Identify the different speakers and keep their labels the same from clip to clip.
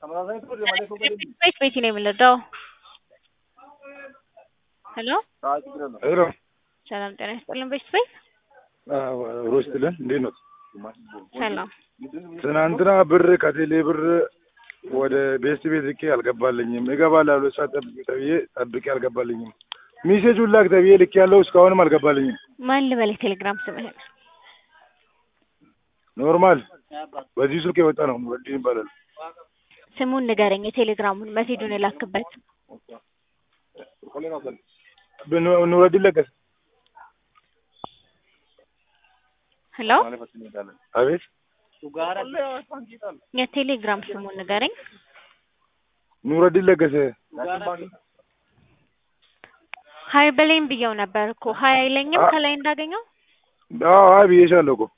Speaker 1: ቤት ቤት ነው የምንረዳው። ሄሎ
Speaker 2: ሄሎ
Speaker 1: ሰላም ጤና ይስጥልን። ቤት ቤት
Speaker 2: ሮስትልን እንዴት ነው?
Speaker 1: ሰላም
Speaker 2: ትናንትና ብር ከቴሌ ብር ወደ ቤስት ቤት ልኬ አልገባልኝም። እገባለሁ ብሎ ሰዓት ጠብቂ ተብዬ ጠብቄ አልገባልኝም። ሜሴጁን ላክ ተብዬ ልኬ ያለው እስካሁንም አልገባልኝም።
Speaker 1: ማን ልበል? የቴሌግራም ስምህን
Speaker 2: ኖርማል በዚህ ስልክ የወጣ ነው። ኑረዲን ይባላል።
Speaker 1: ስሙን ንገረኝ። የቴሌግራሙን መሴጁን የላክበት
Speaker 2: ኑረዲን ለገሰ።
Speaker 1: ሄሎ
Speaker 2: አቤት
Speaker 1: የቴሌግራም ስሙን ንገረኝ።
Speaker 2: ኑረዲን ለገሰ።
Speaker 1: ሀይ በለኝ ብየው ነበር እኮ ሀይ አይለኝም ከላይ እንዳገኘው
Speaker 2: አዎ አይ ብዬሻለሁ እኮ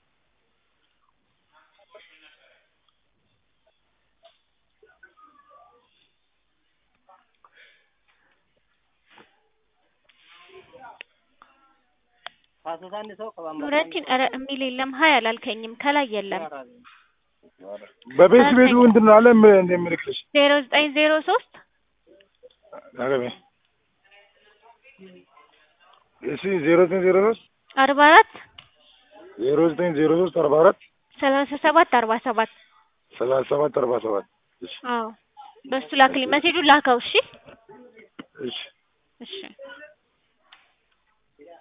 Speaker 1: ኑረዲን ኧረ የሚል የለም። ሀይ አላልከኝም ከላይ የለም።
Speaker 2: በቤት ቤቱ እንትን ነው አለ እንደምልክልሽ
Speaker 1: ዜሮ ዘጠኝ ዜሮ ሶስት
Speaker 2: አገቤ እሺ ዜሮ ዘጠኝ ዜሮ ሶስት
Speaker 1: አርባ አራት
Speaker 2: ዜሮ ዘጠኝ ዜሮ ሶስት አርባ አራት
Speaker 1: ሰላሳ ሰባት አርባ ሰባት
Speaker 2: ሰላሳ ሰባት አርባ ሰባት እሺ
Speaker 1: አዎ በሱ ላክልኝ። መሴጁን ላከው። እሺ
Speaker 2: እሺ
Speaker 1: እሺ